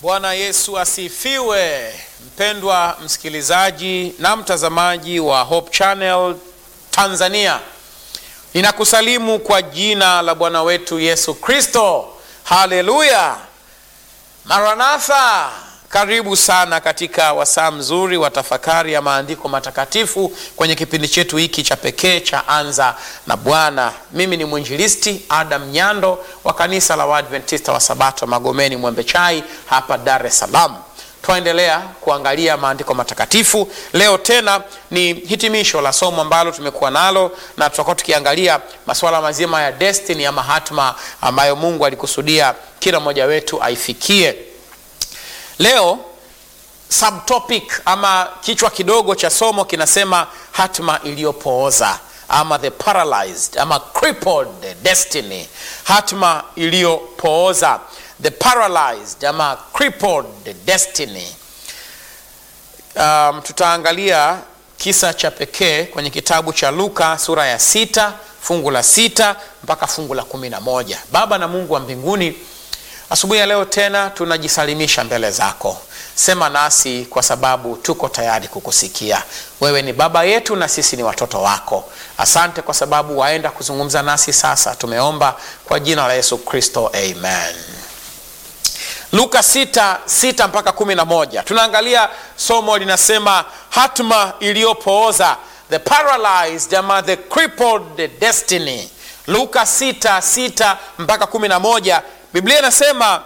Bwana Yesu asifiwe. Mpendwa msikilizaji na mtazamaji wa Hope Channel Tanzania, ninakusalimu kwa jina la Bwana wetu Yesu Kristo. Haleluya, Maranatha. Karibu sana katika wasaa mzuri wa tafakari ya maandiko matakatifu kwenye kipindi chetu hiki cha pekee cha Anza na Bwana. Mimi ni mwinjilisti Adam Nyando wa kanisa la Waadventista wa Sabato Magomeni Mwembe Chai hapa Dar es Salaam. Twaendelea kuangalia maandiko matakatifu. Leo tena ni hitimisho la somo ambalo tumekuwa nalo, na tutakuwa tukiangalia masuala mazima ya destiny ama hatma ambayo Mungu alikusudia kila mmoja wetu aifikie. Leo subtopic ama kichwa kidogo cha somo kinasema hatma iliyopooza ama the paralyzed ama crippled destiny. Hatma iliyopooza the paralyzed ama crippled destiny. Um, tutaangalia kisa cha pekee kwenye kitabu cha Luka sura ya sita fungu la sita mpaka fungu la kumi na moja. Baba na Mungu wa mbinguni Asubuhi ya leo tena tunajisalimisha mbele zako. Sema nasi kwa sababu tuko tayari kukusikia. Wewe ni baba yetu na sisi ni watoto wako. Asante kwa sababu waenda kuzungumza nasi sasa. Tumeomba kwa jina la Yesu Kristo, amen. Luka sita sita mpaka kumi na moja tunaangalia somo linasema hatma iliyopooza, the paralyzed ama the crippled destiny. Luka sita sita mpaka kumi na moja Biblia inasema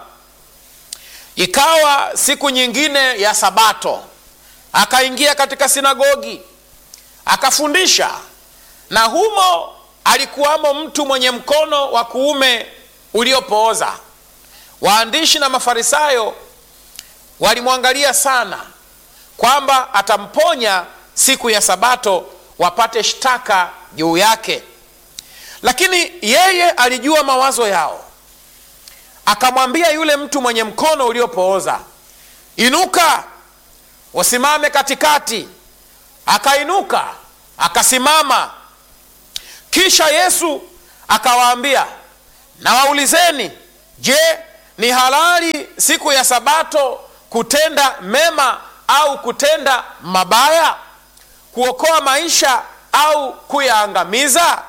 ikawa siku nyingine ya Sabato, akaingia katika sinagogi akafundisha, na humo alikuwamo mtu mwenye mkono wa kuume uliopooza. Waandishi na Mafarisayo walimwangalia sana, kwamba atamponya siku ya Sabato wapate shtaka juu yake, lakini yeye alijua mawazo yao akamwambia yule mtu mwenye mkono uliopooza, inuka usimame katikati. Akainuka akasimama. Kisha Yesu akawaambia, nawaulizeni, je, ni halali siku ya Sabato kutenda mema au kutenda mabaya, kuokoa maisha au kuyaangamiza?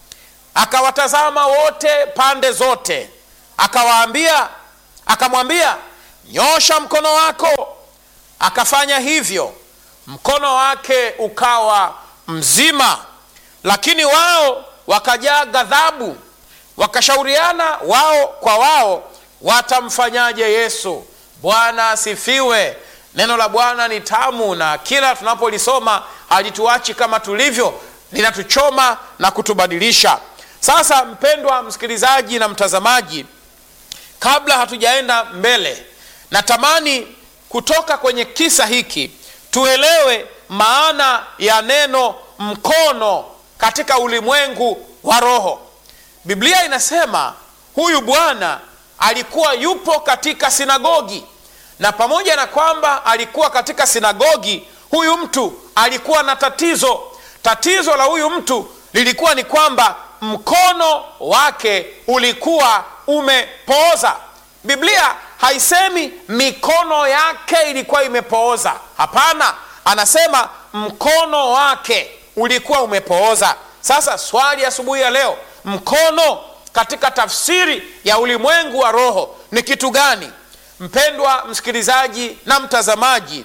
Akawatazama wote pande zote akawaambia akamwambia, nyosha mkono wako. Akafanya hivyo, mkono wake ukawa mzima. Lakini wao wakajaa ghadhabu, wakashauriana wao kwa wao, watamfanyaje Yesu. Bwana asifiwe. Neno la Bwana ni tamu, na kila tunapolisoma halituachi kama tulivyo, linatuchoma na kutubadilisha. Sasa mpendwa msikilizaji na mtazamaji Kabla hatujaenda mbele, natamani kutoka kwenye kisa hiki tuelewe maana ya neno mkono katika ulimwengu wa roho. Biblia inasema huyu bwana alikuwa yupo katika sinagogi, na pamoja na kwamba alikuwa katika sinagogi, huyu mtu alikuwa na tatizo. Tatizo la huyu mtu lilikuwa ni kwamba mkono wake ulikuwa umepooza. Biblia haisemi mikono yake ilikuwa imepooza, hapana, anasema mkono wake ulikuwa umepooza. Sasa swali asubuhi ya, ya leo, mkono katika tafsiri ya ulimwengu wa roho ni kitu gani? Mpendwa msikilizaji na mtazamaji,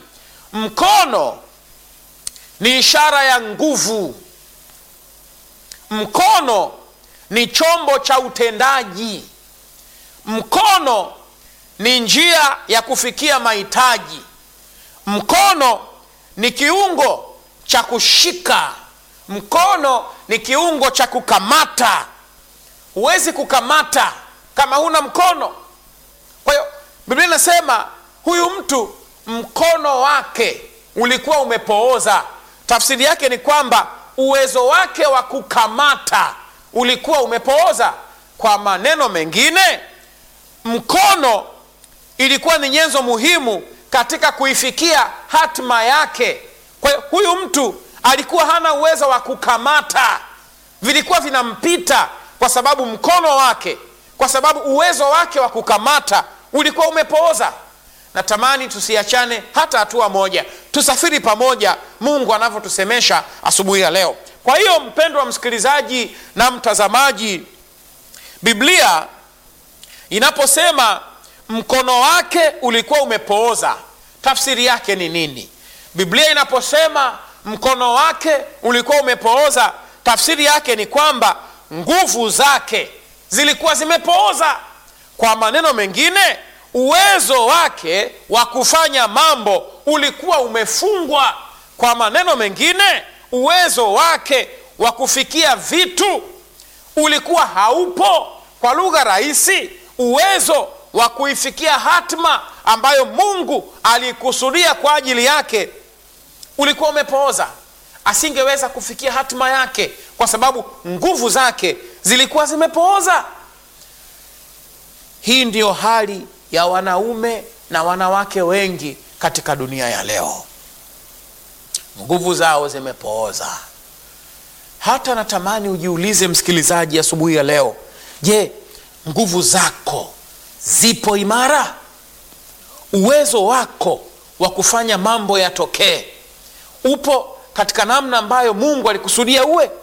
mkono ni ishara ya nguvu. Mkono ni chombo cha utendaji. Mkono ni njia ya kufikia mahitaji. Mkono ni kiungo cha kushika. Mkono ni kiungo cha kukamata. Huwezi kukamata kama huna mkono. Kwa hiyo Biblia inasema huyu mtu mkono wake ulikuwa umepooza. Tafsiri yake ni kwamba uwezo wake wa kukamata ulikuwa umepooza. Kwa maneno mengine mkono ilikuwa ni nyenzo muhimu katika kuifikia hatima yake. Kwa hiyo huyu mtu alikuwa hana uwezo wa kukamata, vilikuwa vinampita kwa sababu mkono wake, kwa sababu uwezo wake wa kukamata ulikuwa umepooza. natamani tusiachane hata hatua moja tusafiri pamoja mungu anavyotusemesha asubuhi ya leo kwa hiyo mpendwa msikilizaji na mtazamaji biblia inaposema mkono wake ulikuwa umepooza tafsiri yake ni nini biblia inaposema mkono wake ulikuwa umepooza tafsiri yake ni kwamba nguvu zake zilikuwa zimepooza kwa maneno mengine uwezo wake wa kufanya mambo ulikuwa umefungwa kwa maneno mengine uwezo wake wa kufikia vitu ulikuwa haupo kwa lugha rahisi uwezo wa kuifikia hatma ambayo mungu alikusudia kwa ajili yake ulikuwa umepooza asingeweza kufikia hatima yake kwa sababu nguvu zake zilikuwa zimepooza hii ndiyo hali ya wanaume na wanawake wengi katika dunia ya leo nguvu zao zimepooza hata natamani ujiulize msikilizaji asubuhi ya, ya leo je nguvu zako zipo imara uwezo wako wa kufanya mambo yatokee upo katika namna ambayo mungu alikusudia uwe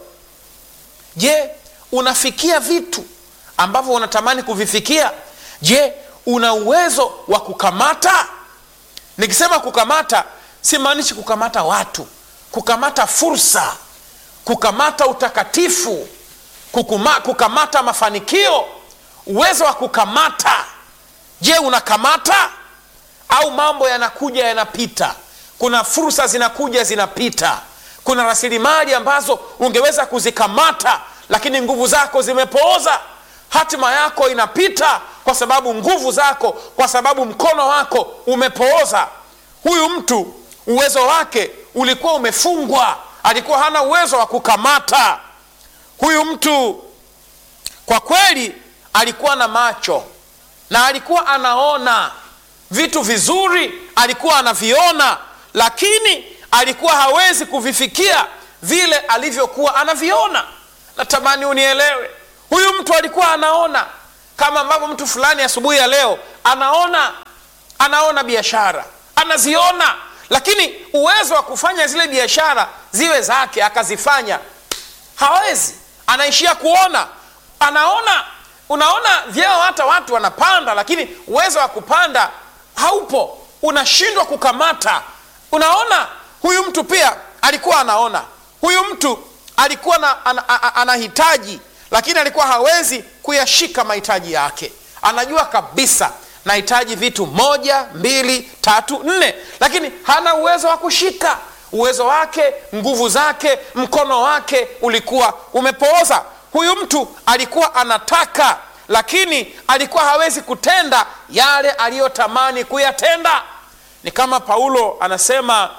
je unafikia vitu ambavyo unatamani kuvifikia je una uwezo wa kukamata nikisema kukamata simaanishi kukamata watu kukamata fursa kukamata utakatifu kukuma, kukamata mafanikio uwezo wa kukamata je unakamata au mambo yanakuja yanapita kuna fursa zinakuja zinapita kuna rasilimali ambazo ungeweza kuzikamata lakini nguvu zako zimepooza hatima yako inapita kwa sababu nguvu zako kwa sababu mkono wako umepooza huyu mtu uwezo wake ulikuwa umefungwa alikuwa hana uwezo wa kukamata huyu mtu kwa kweli alikuwa na macho na alikuwa anaona vitu vizuri alikuwa anaviona lakini alikuwa hawezi kuvifikia vile alivyokuwa anaviona natamani unielewe huyu mtu alikuwa anaona kama ambavyo mtu fulani asubuhi ya leo anaona anaona biashara anaziona lakini uwezo wa kufanya zile biashara ziwe zake akazifanya hawezi anaishia kuona anaona unaona vyeo hata watu wanapanda lakini uwezo wa kupanda haupo unashindwa kukamata unaona huyu mtu pia alikuwa anaona huyu mtu alikuwa na, an, an, anahitaji lakini alikuwa hawezi kuyashika mahitaji yake anajua kabisa nahitaji vitu moja mbili tatu nne lakini hana uwezo wa kushika uwezo wake nguvu zake mkono wake ulikuwa umepooza huyu mtu alikuwa anataka lakini alikuwa hawezi kutenda yale aliyotamani kuyatenda ni kama paulo anasema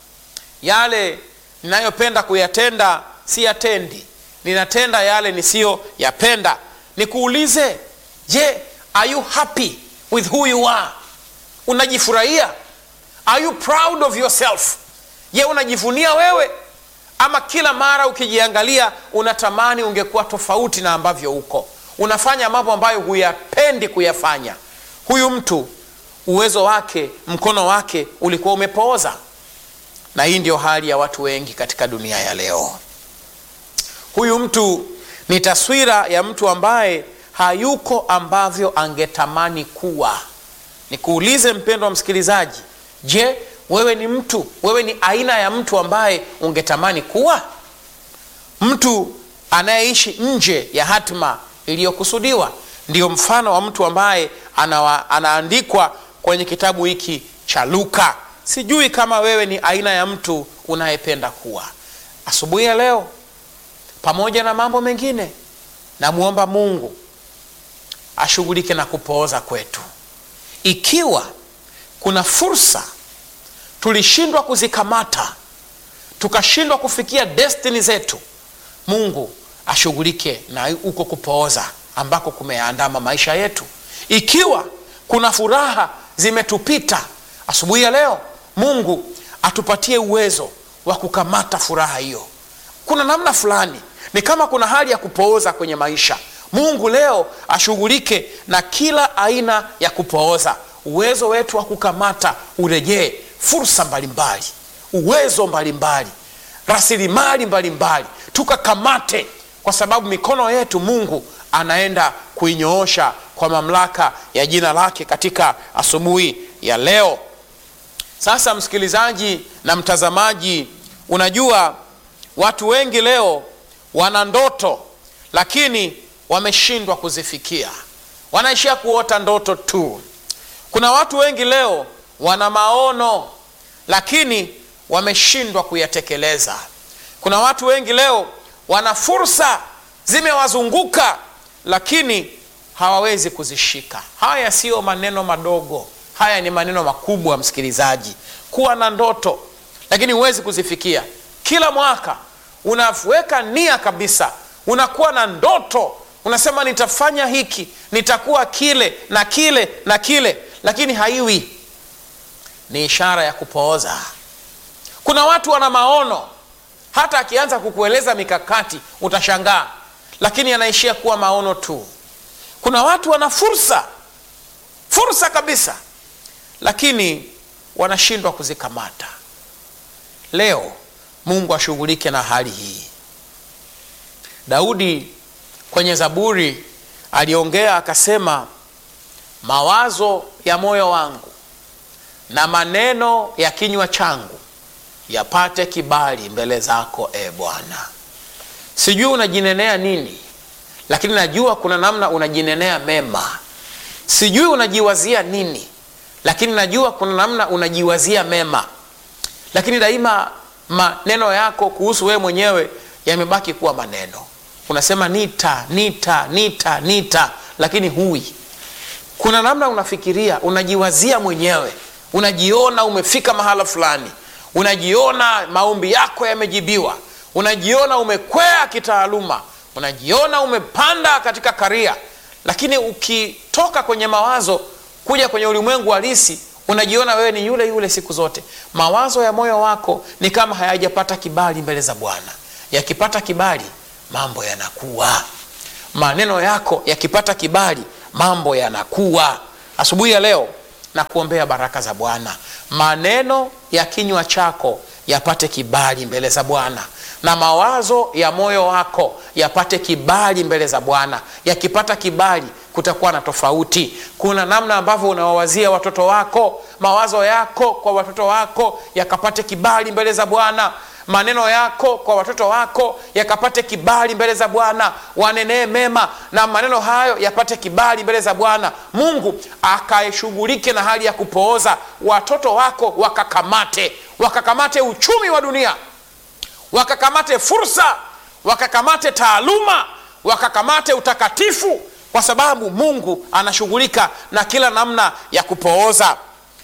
yale ninayopenda kuyatenda siyatendi ninatenda yale nisiyoyapenda nikuulize je are you happy with who you are unajifurahia are you proud of yourself je unajivunia wewe ama kila mara ukijiangalia unatamani ungekuwa tofauti na ambavyo uko unafanya mambo ambayo huyapendi kuyafanya huyu mtu uwezo wake mkono wake ulikuwa umepooza na hii ndio hali ya watu wengi katika dunia ya leo huyu mtu ni taswira ya mtu ambaye hayuko ambavyo angetamani kuwa nikuulize mpendo wa msikilizaji je wewe ni mtu wewe ni aina ya mtu ambaye ungetamani kuwa mtu anayeishi nje ya hatima iliyokusudiwa ndiyo mfano wa mtu ambaye anawa, anaandikwa kwenye kitabu hiki cha luka sijui kama wewe ni aina ya mtu unayependa kuwa asubuhi ya leo pamoja na mambo mengine namwomba mungu ashughulike na kupooza kwetu ikiwa kuna fursa tulishindwa kuzikamata tukashindwa kufikia destini zetu mungu ashughulike na huko kupooza ambako kumeandama maisha yetu ikiwa kuna furaha zimetupita asubuhi ya leo mungu atupatie uwezo wa kukamata furaha hiyo kuna namna fulani ni kama kuna hali ya kupooza kwenye maisha mungu leo ashughulike na kila aina ya kupooza uwezo wetu wa kukamata urejee fursa mbalimbali uwezo mbalimbali rasilimali mbalimbali tukakamate kwa sababu mikono yetu mungu anaenda kuinyoosha kwa mamlaka ya jina lake katika asubuhi ya leo sasa msikilizaji na mtazamaji unajua watu wengi leo wana ndoto lakini wameshindwa kuzifikia wanaishia kuota ndoto tu kuna watu wengi leo wana maono lakini wameshindwa kuyatekeleza kuna watu wengi leo wana fursa zimewazunguka lakini hawawezi kuzishika haya siyo maneno madogo haya ni maneno makubwa msikilizaji kuwa na ndoto lakini huwezi kuzifikia kila mwaka unaweka nia kabisa unakuwa na ndoto unasema nitafanya hiki nitakuwa kile na kile na kile lakini haiwi ni ishara ya kupooza kuna watu wana maono hata akianza kukueleza mikakati utashangaa lakini anaishia kuwa maono tu kuna watu wana fursa fursa kabisa lakini wanashindwa kuzikamata leo mungu ashughulike na hali hii daudi kwenye zaburi aliongea akasema mawazo ya moyo wangu na maneno ya kinywa changu yapate kibali mbele zako e bwana sijui unajinenea nini lakini najua kuna namna unajinenea mema sijui unajiwazia nini lakini najua kuna namna unajiwazia mema lakini daima maneno yako kuhusu wewe mwenyewe yamebaki kuwa maneno unasema nita nita nita nita lakini hui kuna namna unafikiria unajiwazia mwenyewe unajiona umefika mahala fulani unajiona maombi yako yamejibiwa unajiona umekwea kitaaluma unajiona umepanda katika karia lakini ukitoka kwenye mawazo kuja kwenye ulimwengu halisi unajiona wewe ni yule yule siku zote mawazo ya moyo wako ni kama hayajapata kibali mbele za bwana yakipata kibali mambo yanakuwa maneno yako yakipata kibali mambo yanakuwa asubuhi ya leo na kuombea baraka za bwana maneno ya kinywa chako yapate kibali mbele za bwana na mawazo ya moyo wako yapate kibali mbele za bwana yakipata kibali kutakuwa na tofauti kuna namna ambavyo unawawazia watoto wako mawazo yako kwa watoto wako yakapate kibali mbele za bwana maneno yako kwa watoto wako yakapate kibali mbele za bwana wanenee mema na maneno hayo yapate kibali mbele za bwana mungu akaishughulike na hali ya kupooza watoto wako wakakamate wakakamate uchumi wa dunia wakakamate fursa wakakamate taaluma wakakamate utakatifu kwa sababu mungu anashughulika na kila namna ya kupooza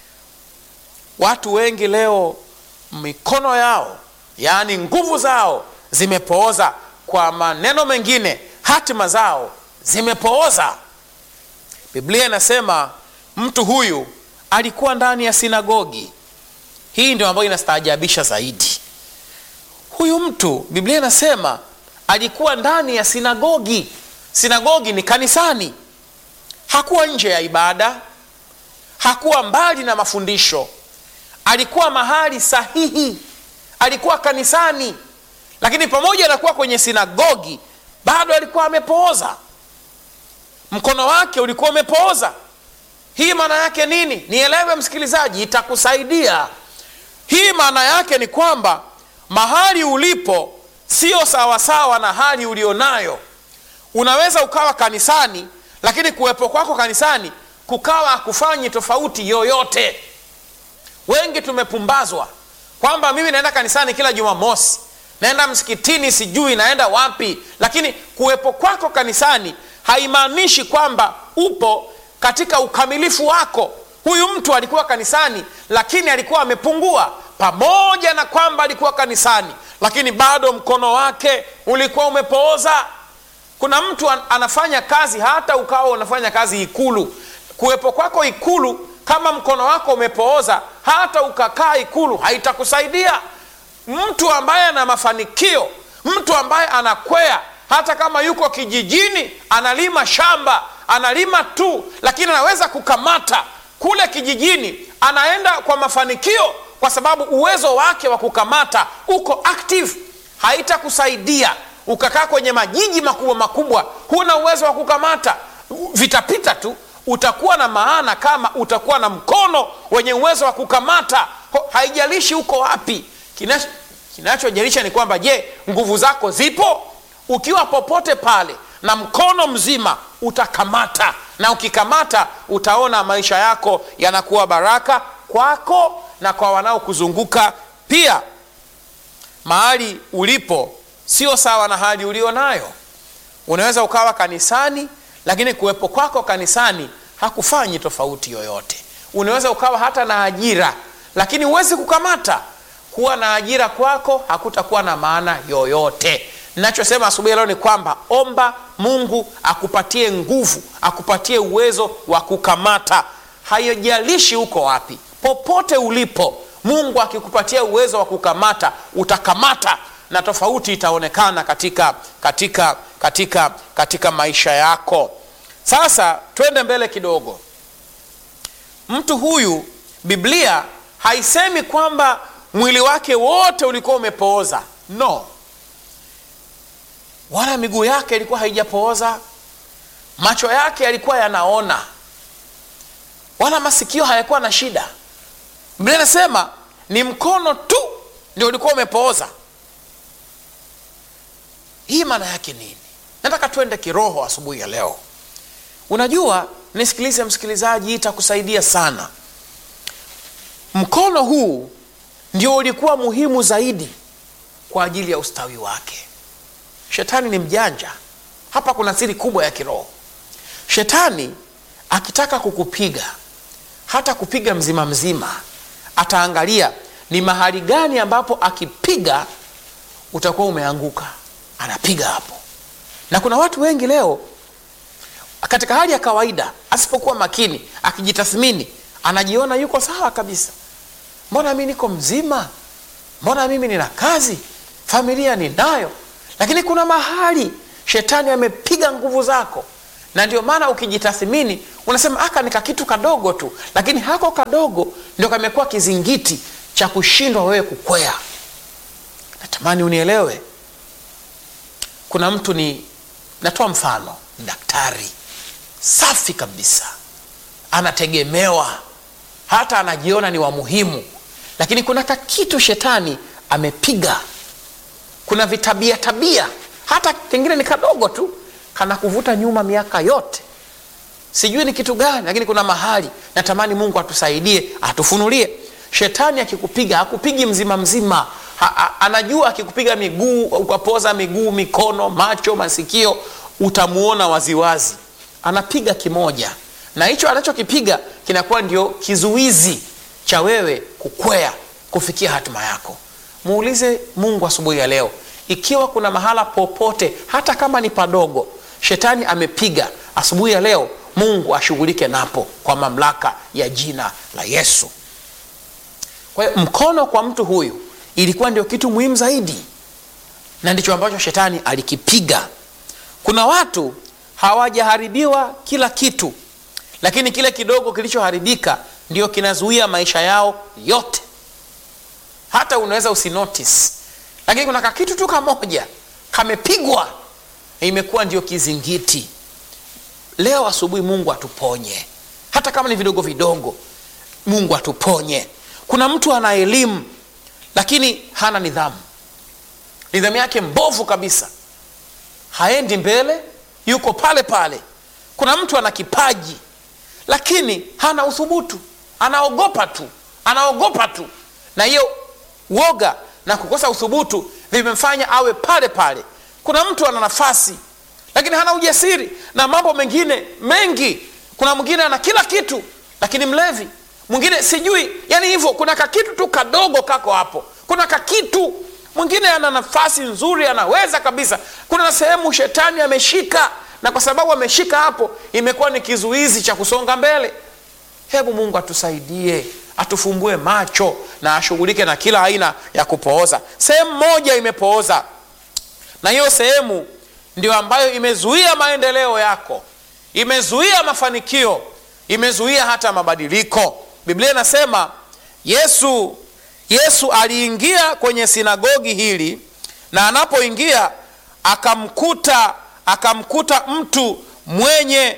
watu wengi leo mikono yao yaani nguvu zao zimepooza kwa maneno mengine hatima zao zimepooza biblia inasema mtu huyu alikuwa ndani ya sinagogi hii ndio ambayo inastaajabisha zaidi huyu mtu biblia inasema alikuwa ndani ya sinagogi sinagogi ni kanisani hakuwa nje ya ibada hakuwa mbali na mafundisho alikuwa mahali sahihi alikuwa kanisani lakini pamoja na kuwa kwenye sinagogi bado alikuwa amepooza mkono wake ulikuwa umepooza hii maana yake nini nielewe msikilizaji itakusaidia hii maana yake ni kwamba mahali ulipo sio sawasawa na hali ulionayo unaweza ukawa kanisani lakini kuwepo kwako kanisani kukawa hakufanyi tofauti yoyote wengi tumepumbazwa kwamba mimi naenda kanisani kila jumamosi naenda msikitini sijui naenda wapi lakini kuwepo kwako kanisani haimaanishi kwamba upo katika ukamilifu wako huyu mtu alikuwa kanisani lakini alikuwa amepungua pamoja na kwamba alikuwa kanisani lakini bado mkono wake ulikuwa umepooza kuna mtu an- anafanya kazi hata ukawa unafanya kazi ikulu kuwepo kwako ikulu kama mkono wako umepooza hata ukakaa ikulu haitakusaidia mtu ambaye ana mafanikio mtu ambaye anakwea hata kama yuko kijijini analima shamba analima tu lakini anaweza kukamata kule kijijini anaenda kwa mafanikio kwa sababu uwezo wake wa kukamata uko active haitakusaidia ukakaa kwenye majiji makubwa makubwa huna uwezo wa kukamata vitapita tu utakuwa na maana kama utakuwa na mkono wenye uwezo wa kukamata Ho- haijalishi uko wapi Kinacho- kinachojalisha ni kwamba je nguvu zako zipo ukiwa popote pale na mkono mzima utakamata na ukikamata utaona maisha yako yanakuwa baraka kwako na kwa wanaokuzunguka pia mahali ulipo sio sawa na hali ulio nayo unaweza ukawa kanisani lakini kuwepo kwako kanisani hakufanyi tofauti yoyote unaweza ukawa hata na ajira lakini huwezi kukamata kuwa na ajira kwako hakutakuwa na maana yoyote nachosema asubuhi leo ni kwamba omba mungu akupatie nguvu akupatie uwezo wa kukamata haijalishi uko wapi popote ulipo mungu akikupatia uwezo wa kukamata utakamata na tofauti itaonekana katika katika katika katika maisha yako sasa twende mbele kidogo mtu huyu biblia haisemi kwamba mwili wake wote ulikuwa umepooza no wala miguu yake ilikuwa haijapooza macho yake yalikuwa yanaona wala masikio hayakuwa na shida biblia inasema ni mkono tu ndio ulikuwa umepooza hii maana yake nini nataka twende kiroho asubuhi ya leo unajua nisikilize msikilizaji itakusaidia sana mkono huu ndio ulikuwa muhimu zaidi kwa ajili ya ustawi wake shetani ni mjanja hapa kuna siri kubwa ya kiroho shetani akitaka kukupiga hata kupiga mzima mzima ataangalia ni mahali gani ambapo akipiga utakuwa umeanguka anapiga hapo na kuna watu wengi leo katika hali ya kawaida asipokuwa makini akijitathmini anajiona yuko sawa kabisa mbona mi niko mzima mbona mimi nina kazi familia ninayo lakini kuna mahali shetani amepiga nguvu zako na ndio maana ukijitathmini unasema aka nika kitu kadogo tu lakini hako kadogo ndio kamekuwa kizingiti cha kushindwa wewe kukwea natamani unielewe kuna mtu ni natoa mfano ni daktari safi kabisa anategemewa hata anajiona ni wa muhimu lakini kuna kakitu shetani amepiga kuna vitabia tabia hata kengine ni kadogo tu kana kuvuta nyuma miaka yote sijui ni kitu gani lakini kuna mahali natamani mungu atusaidie atufunulie shetani akikupiga hakupigi mzima mzima ha, ha, anajua akikupiga miguu ukapoza miguu mikono macho masikio utamuona waziwazi anapiga kimoja na hicho anachokipiga kinakuwa ndio kizuizi cha wewe kukwea kufikia hatima yako muulize mungu asubuhi ya leo ikiwa kuna mahala popote hata kama ni padogo shetani amepiga asubuhi ya leo mungu ashughulike napo kwa mamlaka ya jina la yesu kwa hiyo mkono kwa mtu huyu ilikuwa ndio kitu muhimu zaidi na ndicho ambacho shetani alikipiga kuna watu hawajaharibiwa kila kitu lakini kile kidogo kilichoharibika ndio kinazuia maisha yao yote hata unaweza usinotice lakini kuna kakitu tu kamoja kamepigwa imekuwa ndio kizingiti leo asubuhi mungu atuponye hata kama ni vidogo vidogo mungu atuponye kuna mtu ana elimu lakini hana nidhamu nidhamu yake mbovu kabisa haendi mbele yuko pale pale kuna mtu ana kipaji lakini hana uthubutu anaogopa tu anaogopa tu na hiyo woga na kukosa uthubutu vimemfanya awe pale pale kuna mtu ana nafasi lakini hana ujasiri na mambo mengine mengi kuna mwingine ana kila kitu lakini mlevi mwingine sijui yani hivyo kuna kakitu tu kadogo kako hapo kuna kakitu mwingine ana nafasi nzuri anaweza kabisa kuna sehemu shetani ameshika na kwa sababu ameshika hapo imekuwa ni kizuizi cha kusonga mbele hebu mungu atusaidie atufumbue macho na ashughulike na kila aina ya kupooza sehemu moja imepooza na hiyo sehemu ndio ambayo imezuia maendeleo yako imezuia mafanikio imezuia hata mabadiliko biblia inasema yesu yesu aliingia kwenye sinagogi hili na anapoingia akamkuta akamkuta mtu mwenye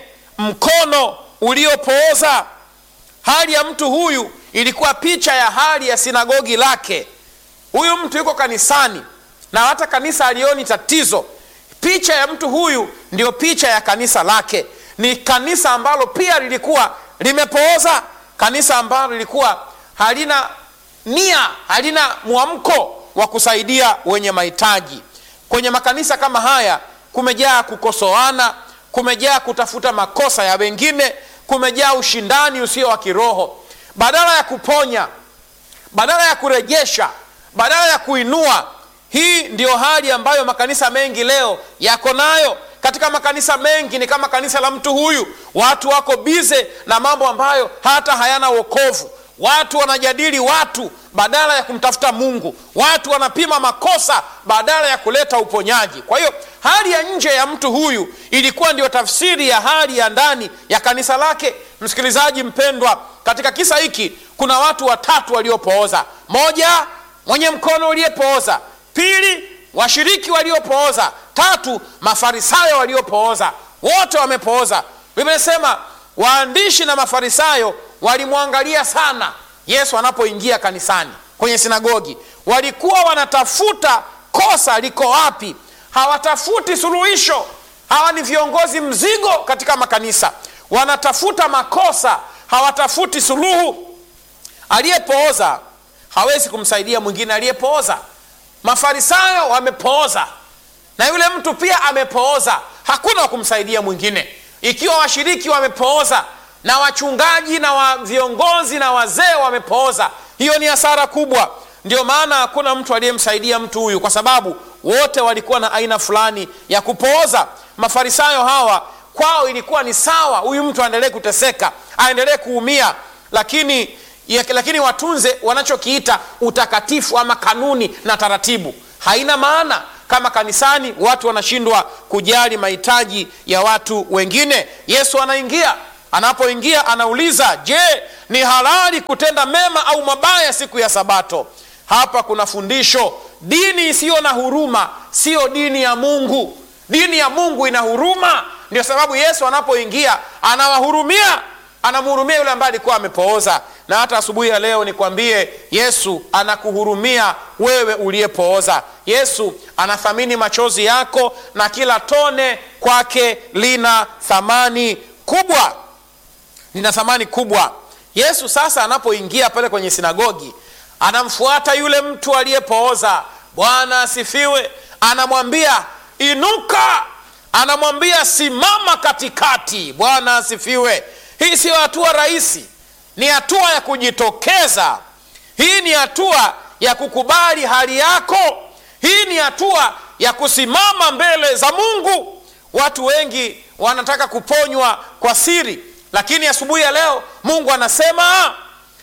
mkono uliopooza hali ya mtu huyu ilikuwa picha ya hali ya sinagogi lake huyu mtu yuko kanisani na hata kanisa alioni tatizo picha ya mtu huyu ndio picha ya kanisa lake ni kanisa ambalo pia lilikuwa limepooza kanisa ambalo lilikuwa halina nia halina mwamko wa kusaidia wenye mahitaji kwenye makanisa kama haya kumejaa kukosoana kumejaa kutafuta makosa ya wengine kumejaa ushindani usio wa kiroho badala ya kuponya badala ya kurejesha badala ya kuinua hii ndiyo hali ambayo makanisa mengi leo yako nayo katika makanisa mengi ni kama kanisa la mtu huyu watu wako bize na mambo ambayo hata hayana wokovu watu wanajadili watu badala ya kumtafuta mungu watu wanapima makosa badala ya kuleta uponyaji kwa hiyo hali ya nje ya mtu huyu ilikuwa ndio tafsiri ya hali ya ndani ya kanisa lake msikilizaji mpendwa katika kisa hiki kuna watu watatu waliopooza moja mwenye mkono uliyepooza pili washiriki waliopooza tatu mafarisayo waliopooza wote wamepooza vimesema waandishi na mafarisayo walimwangalia sana yesu anapoingia kanisani kwenye sinagogi walikuwa wanatafuta kosa liko wapi hawatafuti suluhisho hawa ni viongozi mzigo katika makanisa wanatafuta makosa hawatafuti suluhu aliyepooza hawezi kumsaidia mwingine aliyepooza mafarisayo wamepooza na yule mtu pia amepooza hakuna wa kumsaidia mwingine ikiwa washiriki wamepooza na wachungaji na wa viongozi na wazee wamepooza hiyo ni hasara kubwa ndio maana hakuna mtu aliyemsaidia mtu huyu kwa sababu wote walikuwa na aina fulani ya kupooza mafarisayo hawa kwao ilikuwa ni sawa huyu mtu aendelee kuteseka aendelee kuumia lakini ya, lakini watunze wanachokiita utakatifu ama kanuni na taratibu haina maana kama kanisani watu wanashindwa kujali mahitaji ya watu wengine yesu anaingia anapoingia anauliza je ni halali kutenda mema au mabaya siku ya sabato hapa kuna fundisho dini isiyo na huruma siyo dini ya mungu dini ya mungu ina huruma ndio sababu yesu anapoingia anawahurumia anamhurumia yule ambaye alikuwa amepooza na hata asubuhi ya leo nikwambie yesu anakuhurumia wewe uliyepooza yesu anathamini machozi yako na kila tone kwake lina thamani kubwa lina thamani kubwa yesu sasa anapoingia pale kwenye sinagogi anamfuata yule mtu aliyepooza bwana asifiwe anamwambia inuka anamwambia simama katikati bwana asifiwe hii siyo hatua rahisi ni hatua ya kujitokeza hii ni hatua ya kukubali hali yako hii ni hatua ya kusimama mbele za mungu watu wengi wanataka kuponywa kwa siri lakini asubuhi ya leo mungu anasema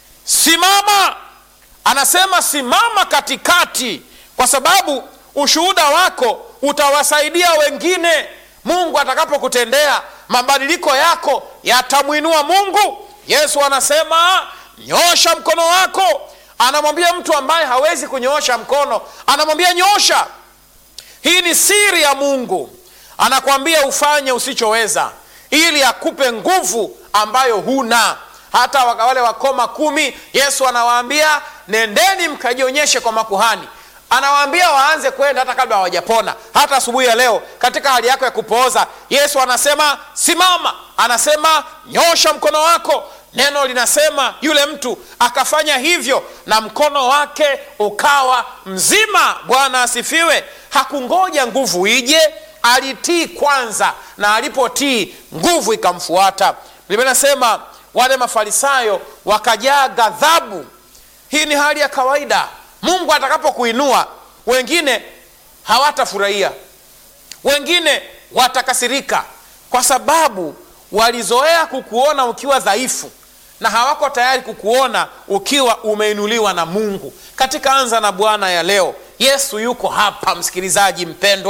simama anasema simama katikati kwa sababu ushuhuda wako utawasaidia wengine mungu atakapokutendea mabadiliko yako yatamwinua mungu yesu anasema nyosha mkono wako anamwambia mtu ambaye hawezi kunyoosha mkono anamwambia nyosha hii ni siri ya mungu anakwambia ufanye usichoweza ili akupe nguvu ambayo huna hata wale wakoma kumi yesu anawaambia nendeni mkajionyeshe kwa makuhani anawaambia waanze kwenda hata kabla hawajapona hata asubuhi ya leo katika hali yako ya kupooza yesu anasema simama anasema nyosha mkono wako neno linasema yule mtu akafanya hivyo na mkono wake ukawa mzima bwana asifiwe hakungoja nguvu ije alitii kwanza na alipotii nguvu ikamfuata biblia nasema wale mafarisayo wakajaa ghadhabu hii ni hali ya kawaida mungu atakapokuinua wengine hawatafurahia wengine watakasirika kwa sababu walizoea kukuona ukiwa dhaifu na hawako tayari kukuona ukiwa umeinuliwa na mungu katika anza na bwana ya leo yesu yuko hapa msikilizaji mpendwa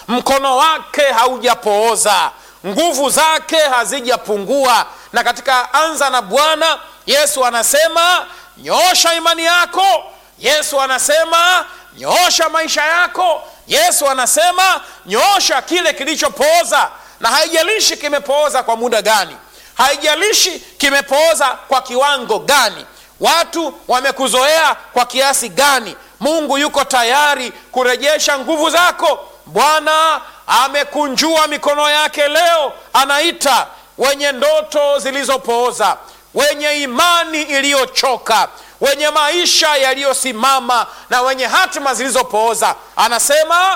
mkono wake haujapooza nguvu zake hazijapungua na katika anza na bwana yesu anasema nyoosha imani yako yesu anasema nyoosha maisha yako yesu anasema nyoosha kile kilichopooza na haijalishi kimepooza kwa muda gani haijalishi kimepooza kwa kiwango gani watu wamekuzoea kwa kiasi gani mungu yuko tayari kurejesha nguvu zako bwana amekunjua mikono yake leo anaita wenye ndoto zilizopooza wenye imani iliyochoka wenye maisha yaliyosimama na wenye hatima zilizopooza anasema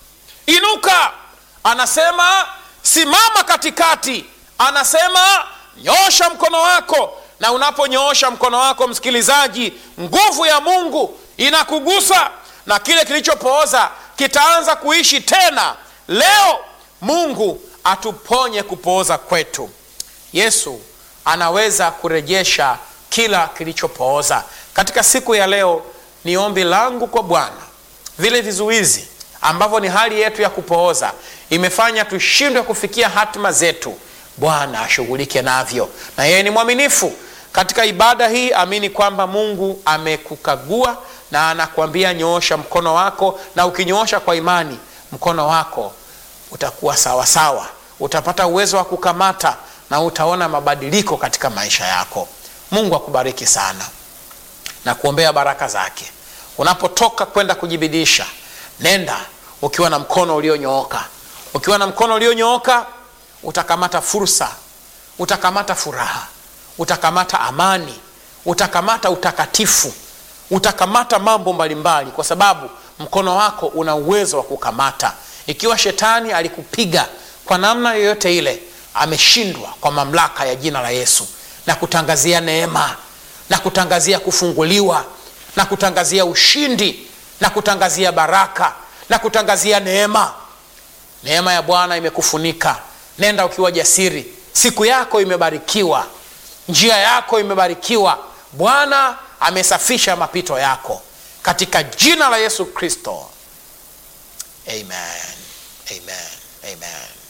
inuka anasema simama katikati anasema nyoosha mkono wako na unaponyoosha mkono wako msikilizaji nguvu ya mungu inakugusa na kile kilichopooza kitaanza kuishi tena leo mungu atuponye kupooza kwetu yesu anaweza kurejesha kila kilichopooza katika siku ya leo ni ombi langu kwa bwana vile vizuizi ambavyo ni hali yetu ya kupooza imefanya tushindwe kufikia hatima zetu bwana ashughulike navyo na yeye ni mwaminifu katika ibada hii amini kwamba mungu amekukagua na anakuambia nyoosha mkono wako na ukinyoosha kwa imani mkono wako utakuwa sawasawa sawa. utapata uwezo wa kukamata na utaona mabadiliko katika maisha yako mungu akubariki sana na kuombea baraka zake unapotoka kwenda kujibidisha nenda ukiwa na mkono ulionyooka ukiwa na mkono ulionyooka utakamata fursa utakamata furaha utakamata amani utakamata utakatifu utakamata mambo mbalimbali kwa sababu mkono wako una uwezo wa kukamata ikiwa shetani alikupiga kwa namna yoyote ile ameshindwa kwa mamlaka ya jina la yesu na kutangazia neema na kutangazia kufunguliwa na kutangazia ushindi na kutangazia baraka na kutangazia neema neema ya bwana imekufunika nenda ukiwa jasiri siku yako imebarikiwa njia yako imebarikiwa bwana amesafisha mapito yako katika jina la yesu kristo amen amen amen